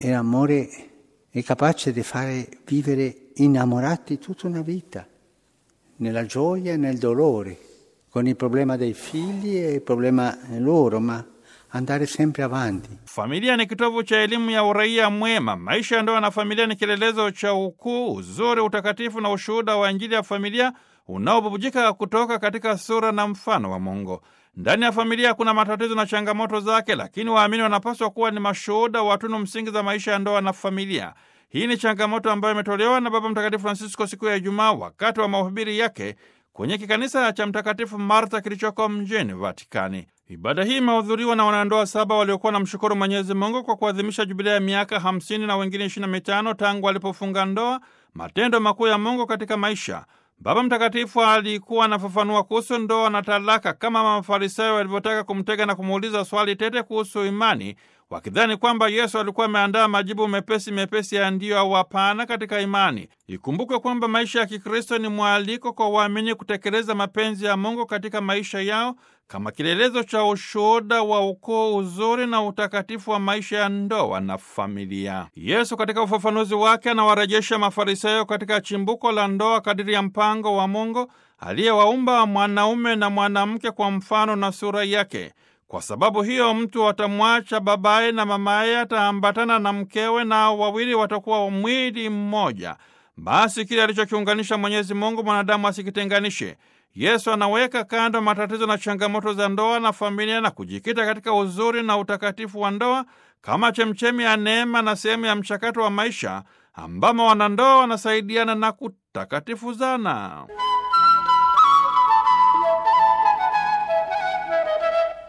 E l'amore è capace di fare vivere innamorati tutta una vita, nella gioia e nel dolore, con il problema dei figli e il problema loro, ma andare sempre avanti. Familia ni kitovu cha elimu ya uraia mwema. Maisha ya ndoa na familia ni kielelezo cha ukuu, uzuri, utakatifu na ushuhuda wa Injili ya familia unaobubujika kutoka katika sura na mfano wa Mungu. Ndani ya familia kuna matatizo na changamoto zake, lakini waamini wanapaswa kuwa ni mashuhuda wa tunu msingi za maisha ya ndoa na familia. Hii ni changamoto ambayo imetolewa na Baba Mtakatifu Francisco siku ya Ijumaa wakati wa mahubiri yake kwenye kikanisa cha Mtakatifu Marta kilichoko mjini Vatikani. Ibada hii imehudhuriwa na wanandoa saba waliokuwa na mshukuru Mwenyezi Mungu kwa kuadhimisha jubilea ya miaka hamsini na wengine ishirini na mitano tangu alipofunga ndoa, matendo makuu ya Mungu katika maisha. Baba Mtakatifu alikuwa anafafanua kuhusu ndoa na talaka, kama Mafarisayo walivyotaka kumtega na kumuuliza swali tete kuhusu imani, wakidhani kwamba Yesu alikuwa ameandaa majibu mepesi mepesi ya ndiyo au hapana katika imani. Ikumbukwe kwamba maisha ya Kikristo ni mwaliko kwa waamini kutekeleza mapenzi ya Mungu katika maisha yao kama kielelezo cha ushuhuda wa ukuu, uzuri na utakatifu wa maisha ya ndoa na familia. Yesu katika ufafanuzi wake anawarejesha Mafarisayo katika chimbuko la ndoa kadiri ya mpango wa Mungu aliyewaumba mwanaume na mwanamke kwa mfano na sura yake. Kwa sababu hiyo mtu atamwacha babaye na mamaye, ataambatana na mkewe, nao wawili watakuwa mwili mmoja. Basi kile alichokiunganisha Mwenyezi Mungu mwanadamu asikitenganishe. Yesu anaweka kando matatizo na changamoto za ndoa na familia na kujikita katika uzuri na utakatifu wa ndoa kama chemchemi ya neema na sehemu ya mchakato wa maisha ambamo wanandoa wanasaidiana na kutakatifuzana.